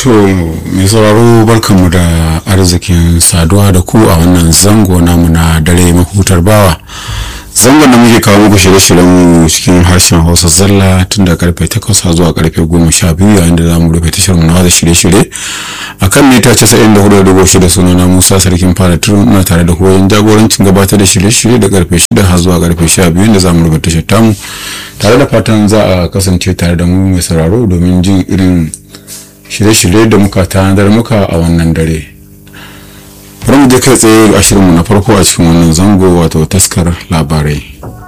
To mai sauraro barkanmu da arzikin saduwa da ku a wannan zango namu na dare mahutar bawa. Zangon da muke kawo muku shirye-shiryenmu cikin harshen Hausa zalla tun da karfe 8 zuwa karfe 12 yayin da zamu rufe tashar mu na da shirye-shirye a kan mita 94.6 sunana Musa Sarkin Fara Turun na tare da koyon jagorancin gabatar da shirye-shirye da karfe 6 har zuwa karfe 12 da zamu rufe tashar tamu tare da fatan za a kasance tare da mu mai sauraro domin jin irin shirye-shirye da muka tanadar muka a wannan dare bari mu je kai tsaye a shirinmu na farko a cikin wannan zango wato taskar labarai